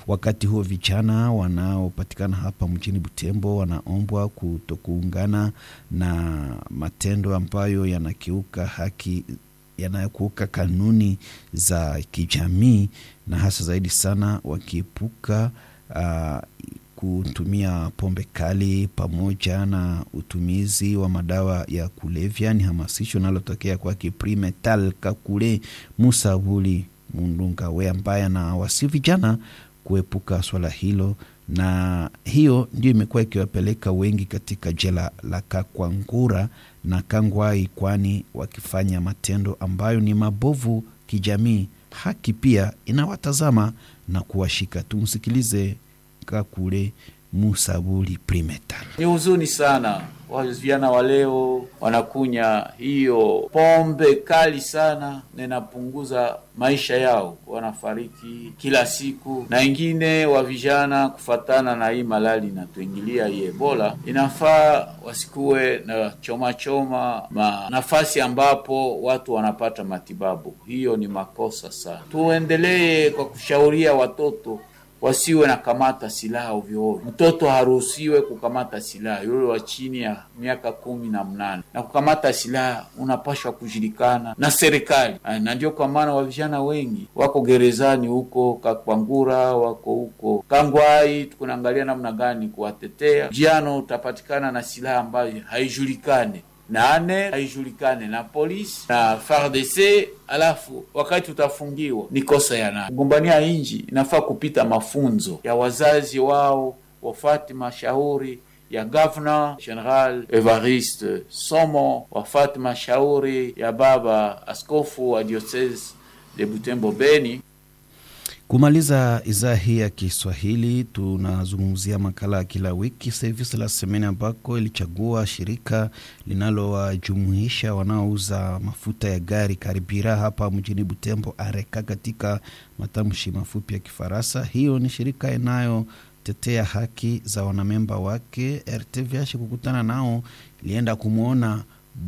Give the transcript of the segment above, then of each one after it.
Wakati huo vijana wanaopatikana hapa mjini Butembo wanaombwa kutokuungana na matendo ambayo yanakiuka haki yanayokuuka kanuni za kijamii na hasa zaidi sana wakiepuka uh, kutumia pombe kali pamoja na utumizi wa madawa ya kulevya. Ni hamasisho linalotokea kwake Primetal Kakule Musa Buli Mundunga we ambaye anawasi vijana kuepuka swala hilo, na hiyo ndio imekuwa ikiwapeleka wengi katika jela la Kakwangura na Kangwai, kwani wakifanya matendo ambayo ni mabovu kijamii, haki pia inawatazama na kuwashika. Tumsikilize Kakule Musabuli Primetal. Ni huzuni sana, vijana wa leo wanakunya hiyo pombe kali sana, na inapunguza maisha yao, wanafariki kila siku. Na ingine wa vijana kufatana na hii malali inatuingilia hii Ebola, inafaa wasikuwe na choma choma ma nafasi ambapo watu wanapata matibabu. Hiyo ni makosa sana. Tuendelee kwa kushauria watoto wasiwe na kamata silaha ovyo ovyo. Mtoto haruhusiwe kukamata silaha, yule wa chini ya miaka kumi na mnane. Na kukamata silaha unapashwa kujulikana na serikali, na ndio kwa maana wa vijana wengi wako gerezani huko Kakwangura, wako huko Kangwai. Tukunaangalia namna gani kuwatetea vijana. Utapatikana na silaha ambayo haijulikane nane haijulikane na polisi na FARDC, alafu wakati utafungiwa ni kosa ya nani? Kugombania inji inafaa kupita mafunzo ya wazazi wao, wafati mashauri ya Governor General Evariste Somo, wafati mashauri ya baba askofu wa diocese de Butembo Beni. Kumaliza idhaa hii ya Kiswahili, tunazungumzia makala ya kila wiki Service la Semene, ambako ilichagua shirika linalowajumuisha wanaouza mafuta ya gari Karibira hapa mjini Butembo, Areka katika matamshi mafupi ya Kifaransa. Hiyo ni shirika inayotetea haki za wanamemba wake. RTVH kukutana nao ilienda kumwona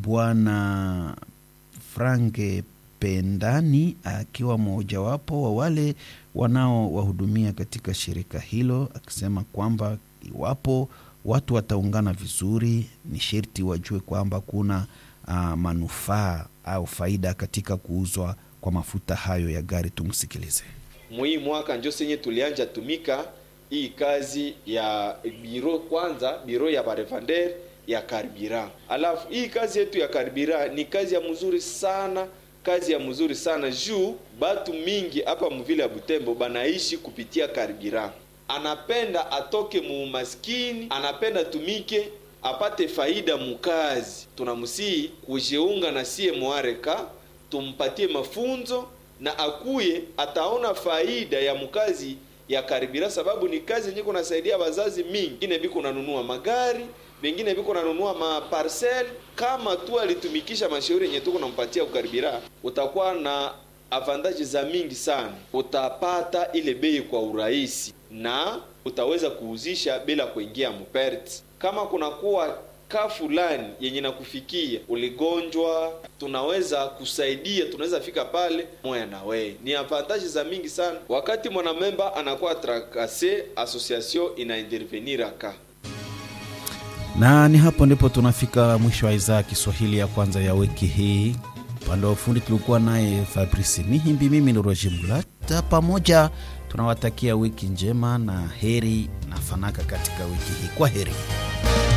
Bwana Franke Pendani akiwa mmojawapo wa wale wanaowahudumia katika shirika hilo, akisema kwamba iwapo watu wataungana vizuri, ni sherti wajue kwamba kuna uh, manufaa au faida katika kuuzwa kwa mafuta hayo ya gari. Tumsikilize. Mwii mwaka njo senye tulianja tumika hii kazi ya biro, kwanza biro ya barevander ya karibira. Alafu hii kazi yetu ya karibira ni kazi ya mzuri sana kazi ya mzuri sana juu batu mingi hapa muvile ya Butembo banaishi kupitia karibira. Anapenda atoke muumaskini, anapenda tumike apate faida mukazi. Tunamsii kujiunga na sie mwareka, tumpatie mafunzo na akuye ataona faida ya mukazi ya karibira, sababu ni kazi yenye kunasaidia wazazi mingi. Ine biko nanunua magari vengine viko nanunua maparcel. Kama tu alitumikisha mashauri yenye tuko nampatia kukaribira, utakuwa na avantaji za mingi sana. Utapata ile bei kwa urahisi na utaweza kuuzisha bila kuingia mperti. Kama kunakuwa ka fulani yenye nakufikia uligonjwa, tunaweza kusaidia, tunaweza fika pale moya na wewe. Ni avantaji za mingi sana. Wakati mwanamemba anakuwa trakase, association ina intervenir aka na ni hapo ndipo tunafika mwisho wa idhaa ya Kiswahili ya kwanza ya wiki hii. Upande wa ufundi tulikuwa naye Fabrice Mihimbi, mimi ni Roger Mulata. Pamoja tunawatakia wiki njema na heri na fanaka katika wiki hii. Kwa heri.